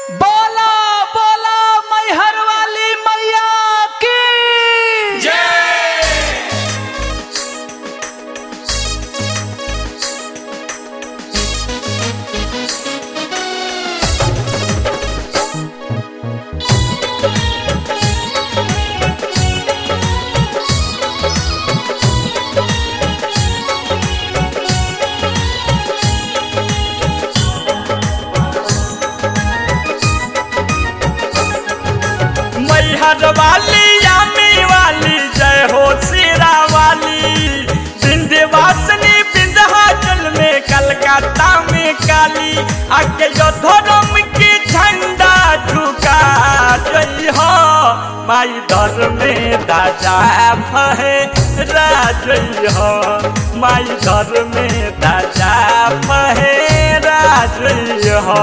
बोला बोला मैहर वाली मैया की मैहर वाली यामी वाली जय हो सीरा वाली विंध्यवासिनी विंध्याचल में कलकत्ता में काली आके जो धर्म की झंडा झुका जई हो माई धर में दाजा फहे राजई हो माई धर में दाजा फहे राजई हो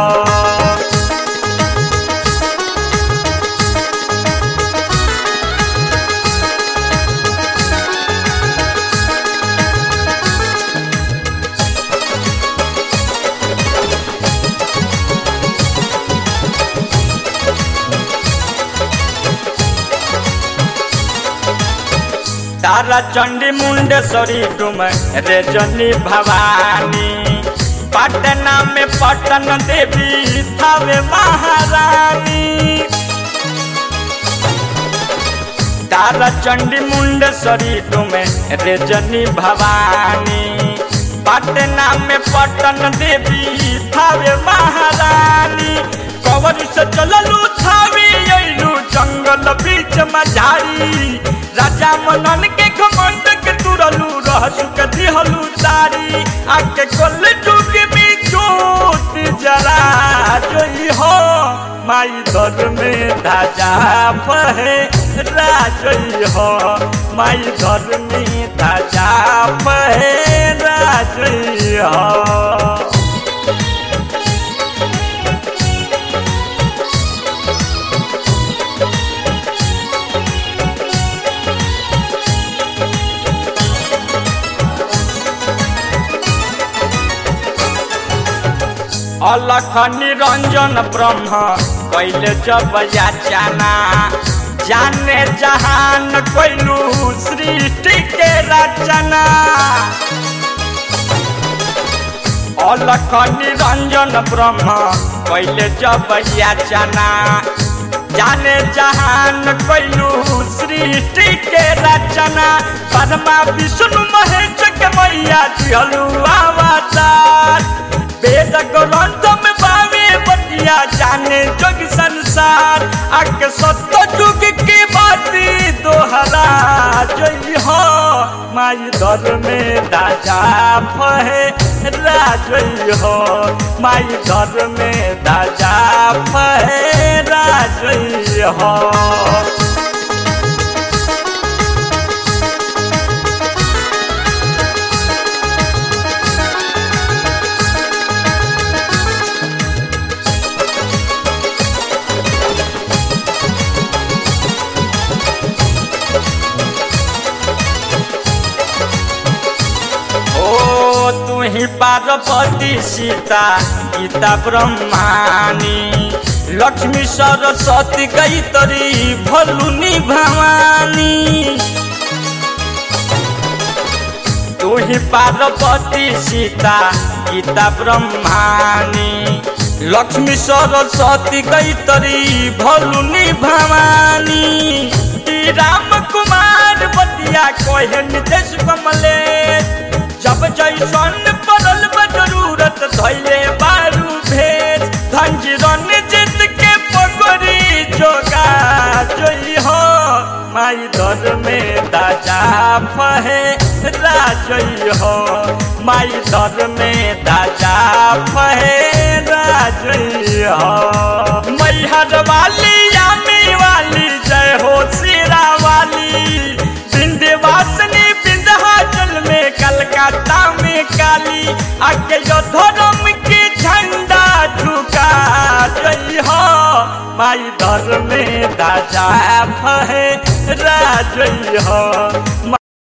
तारा चंडी मुंडेश्वरी डुम रेजनी भवानी पटना में पटन देवी थावे महारानी तारा चंडी मुंडेश्वरी डुम रेजनी भवानी पटना में पटन देवी थावे महारानी कवर से चललू थावे अइलू जंगल बीच मझारी राजा मनन के घमंड के तुरलू रहसु के दिहलू तारी आके कोल जुग में जोत जरा जोई हो माई दर में धाजा पहे राजई हो माई दर में धाजा पहे राजई हो अलख निरंजन ब्रह्म कैले जब याचना जाने जहान कैलू सृष्टि के रचना अलख निरंजन ब्रह्म कैले जब याचना जाने जहान कैलू सृष्टि के रचना परमा विष्णु महेश के मैया दिहलू अवतार वेद ग्रंथ में बावे बतिया जाने जग संसार अक सत्य जुग की बाती दोहरा जई हो माई दर में दाजा फहे राजई हो माई दर में दाजा फहे राजई हो ओ तू ही पार्वती सीता गीता ब्रह्मानी लक्ष्मी सरस्वती गई तरी भलुनी भवानी तू ही पार्वती सीता गीता ब्रह्मानी लक्ष्मी सरस्वती गई तरी भलुनी भवानी ई राम कुमार बतिया कोहे नितेश कमलेश जब जैसन पड़ल बा जरूरत धैले बारू भेद धंजी रन जीत के पगड़ी जोगा जोई हो माई दर में दाजा फहे राजई हो माई दर में दाजा फहे राजई हो मैहर वाली यामी वाली जय हो सीरा वाली विंध्यवासिनी विंध्याचल में कलकत्ता में काली आके जो धर्म की झंडा झुका जई हो माई दर में दाजा फहे राजई हो